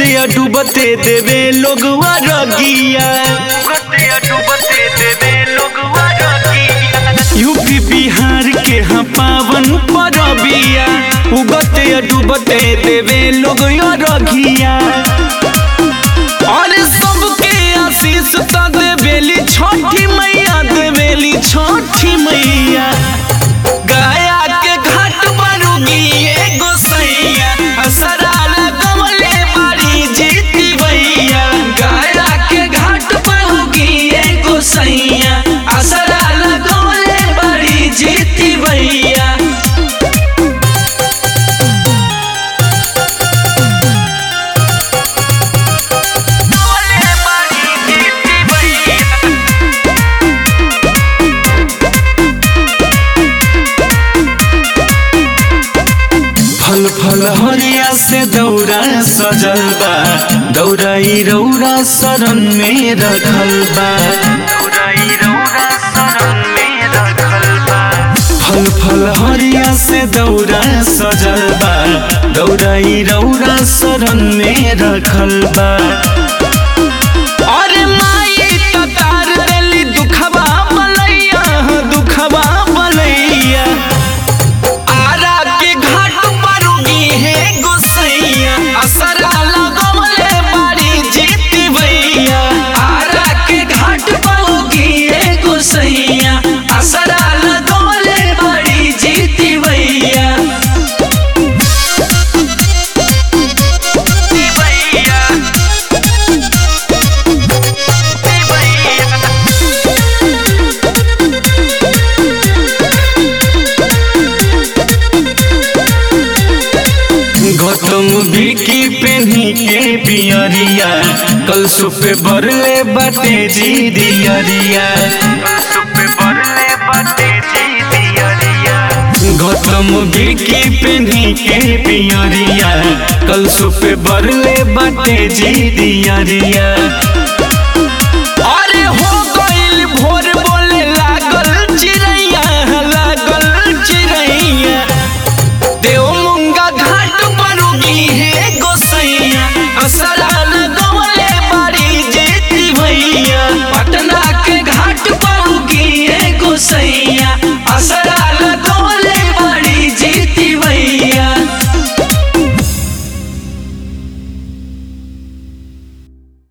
उगते या डूबते देवे लोगवा रगिया यूपी बिहार के हाँ पावन परबिया उगते या डूबते देवे लोग या रगिया और सबके आशीष त देवेली छठी मैया देवेली छठी मैया गया के घाट बरुगी एगो सैया असरा लगवले बाड़ी जीती भैया गया के घाट बरुगी एगो सैया असरा लगवले बाड़ी जीती भैया लगवले बाड़ी जीती भैया फल फल हरिया से दौरा सजल बा दौराई रौरा शरण में रखल बा फल फल हरिया से दौरा सजल बा दौराई रौरा शरण में रखल बा अरे माई ततार देली दुखबा बलैया दुखबा बलैया आरा के घाट पर उगी है गोसैया असरा लगवले बाड़ी जीती भैया आरा के घाट पर उगी है गोसैया असरा लगवले बाड़ी जीती भैया जीती भैया जीती भैया गौतम बिकी पेनी के पियरिया कल सुपे बरले बाटे जी दियरिया गौतम बिकी पेनी के पियरिया कल सुपे बरले बाटे जी दियरिया